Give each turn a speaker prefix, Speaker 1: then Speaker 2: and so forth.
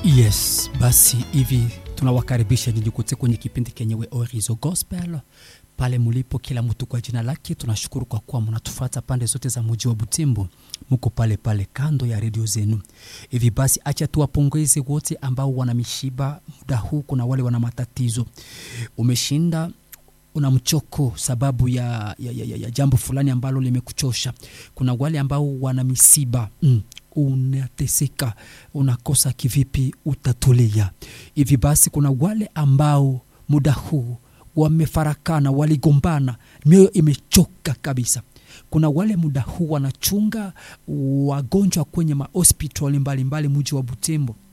Speaker 1: Yes, basi hivi tunawakaribisha nyinyi kote kwenye kipindi kenyewe Orizo Gospel pale mulipo, kila mtu kwa jina lake. Tunashukuru kwa kuwa mnatufuata pande zote za mji wa Butembo, muko pale pale kando ya redio zenu. Hivi basi, acha tuwapongeze wote ambao wana mishiba muda huu. Kuna wale wana matatizo, umeshinda una mchoko sababu ya, ya, ya, ya, ya jambo fulani ambalo limekuchosha. Kuna wale ambao wana misiba mm unateseka unakosa kivipi utatulia. Hivi basi, kuna wale ambao muda huu wamefarakana, waligombana, mioyo imechoka kabisa. Kuna wale muda huu wanachunga wagonjwa kwenye mahospitali mbalimbali mji wa Butembo